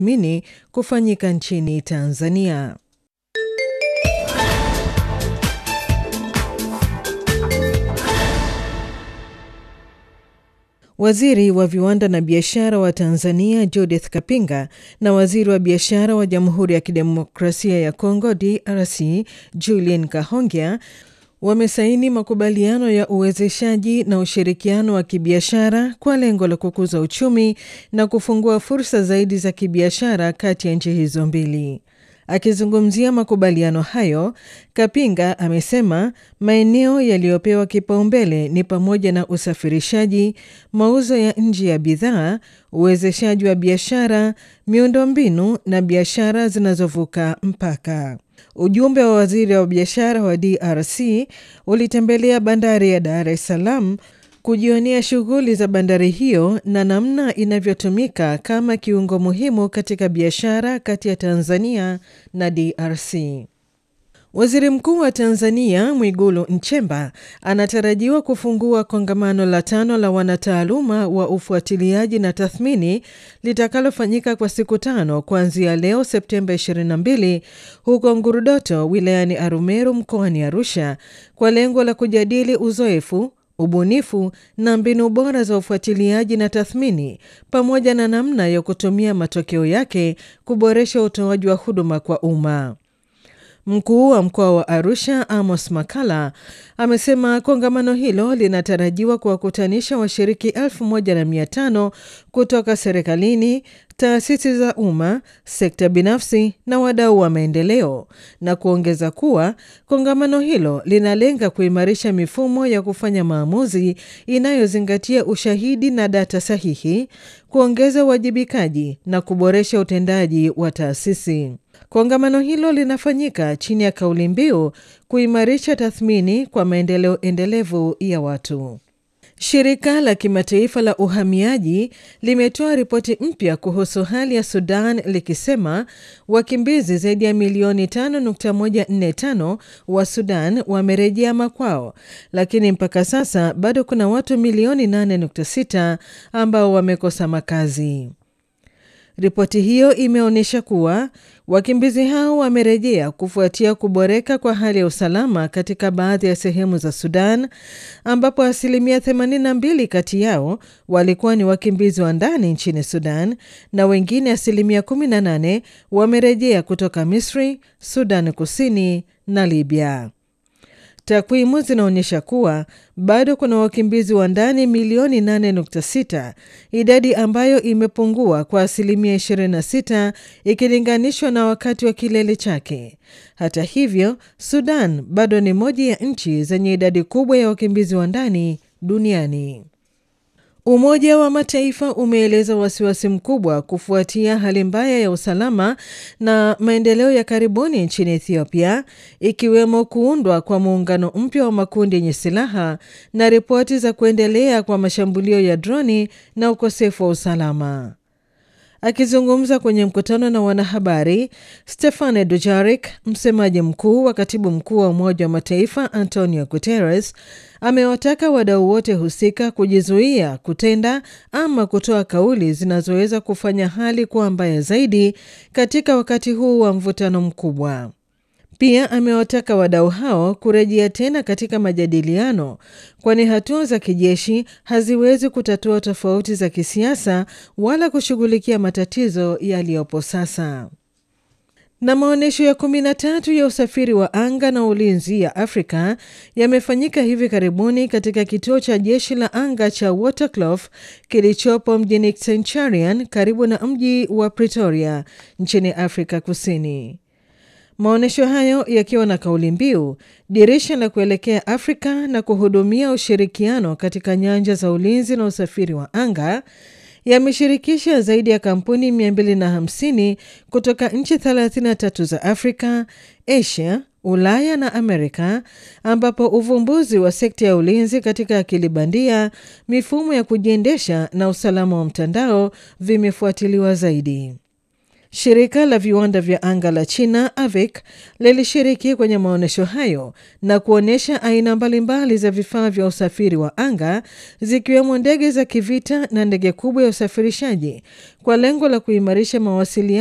mini kufanyika nchini Tanzania. Waziri wa viwanda na biashara wa Tanzania Judith Kapinga na waziri wa biashara wa Jamhuri ya Kidemokrasia ya Kongo DRC Julien Kahongya wamesaini makubaliano ya uwezeshaji na ushirikiano wa kibiashara kwa lengo la kukuza uchumi na kufungua fursa zaidi za kibiashara kati ya nchi hizo mbili. Akizungumzia makubaliano hayo, Kapinga amesema maeneo yaliyopewa kipaumbele ni pamoja na usafirishaji, mauzo ya nje ya bidhaa, uwezeshaji wa biashara, miundombinu na biashara zinazovuka mpaka. Ujumbe wa waziri wa biashara wa DRC ulitembelea bandari ya Dar es Salaam kujionea shughuli za bandari hiyo na namna inavyotumika kama kiungo muhimu katika biashara kati ya Tanzania na DRC. Waziri Mkuu wa Tanzania Mwigulu Nchemba anatarajiwa kufungua kongamano la tano la wanataaluma wa ufuatiliaji na tathmini litakalofanyika kwa siku tano kuanzia leo Septemba 22 huko Ngurudoto wilayani Arumeru mkoani Arusha kwa lengo la kujadili uzoefu ubunifu na mbinu bora za ufuatiliaji na tathmini pamoja na namna ya kutumia matokeo yake kuboresha utoaji wa huduma kwa umma. Mkuu wa mkoa wa Arusha Amos Makala amesema kongamano hilo linatarajiwa kuwakutanisha washiriki elfu moja na mia tano kutoka serikalini, taasisi za umma, sekta binafsi na wadau wa maendeleo, na kuongeza kuwa kongamano hilo linalenga kuimarisha mifumo ya kufanya maamuzi inayozingatia ushahidi na data sahihi, kuongeza uwajibikaji na kuboresha utendaji wa taasisi. Kongamano hilo linafanyika chini ya kauli mbiu kuimarisha tathmini kwa maendeleo endelevu ya watu. Shirika la kimataifa la uhamiaji limetoa ripoti mpya kuhusu hali ya Sudan likisema wakimbizi zaidi ya milioni 5.145 wa Sudan wamerejea makwao, lakini mpaka sasa bado kuna watu milioni 8.6 ambao wamekosa makazi. Ripoti hiyo imeonyesha kuwa wakimbizi hao wamerejea kufuatia kuboreka kwa hali ya usalama katika baadhi ya sehemu za Sudan, ambapo asilimia 82 kati yao walikuwa ni wakimbizi wa ndani nchini Sudan na wengine asilimia 18 wamerejea kutoka Misri, Sudan Kusini na Libya. Takwimu zinaonyesha kuwa bado kuna wakimbizi wa ndani milioni 8.6, idadi ambayo imepungua kwa asilimia 26 ikilinganishwa na wakati wa kilele chake. Hata hivyo, Sudan bado ni moja ya nchi zenye idadi kubwa ya wakimbizi wa ndani duniani. Umoja wa Mataifa umeeleza wasiwasi mkubwa kufuatia hali mbaya ya usalama na maendeleo ya karibuni nchini Ethiopia, ikiwemo kuundwa kwa muungano mpya wa makundi yenye silaha na ripoti za kuendelea kwa mashambulio ya droni na ukosefu wa usalama. Akizungumza kwenye mkutano na wanahabari, Stefane Dujarric, msemaji mkuu wa katibu mkuu wa Umoja wa Mataifa Antonio Guterres, amewataka wadau wote husika kujizuia kutenda ama kutoa kauli zinazoweza kufanya hali kuwa mbaya zaidi katika wakati huu wa mvutano mkubwa. Pia amewataka wadau hao kurejea tena katika majadiliano, kwani hatua za kijeshi haziwezi kutatua tofauti za kisiasa wala kushughulikia matatizo yaliyopo sasa. Na maonyesho ya kumi na tatu ya usafiri wa anga na ulinzi ya Afrika yamefanyika hivi karibuni katika kituo cha jeshi la anga cha Waterkloof kilichopo mjini Centurion karibu na mji wa Pretoria nchini Afrika Kusini. Maonyesho hayo yakiwa na kauli mbiu dirisha la kuelekea Afrika na kuhudumia ushirikiano katika nyanja za ulinzi na usafiri wa anga yameshirikisha zaidi ya kampuni 250 kutoka nchi 33 za Afrika, Asia, Ulaya na Amerika, ambapo uvumbuzi wa sekta ya ulinzi katika akili bandia, mifumo ya kujiendesha na usalama wa mtandao vimefuatiliwa zaidi. Shirika la viwanda vya anga la China AVIC lilishiriki kwenye maonyesho hayo na kuonyesha aina mbalimbali za vifaa vya usafiri wa anga zikiwemo ndege za kivita na ndege kubwa ya usafirishaji kwa lengo la kuimarisha mawasiliano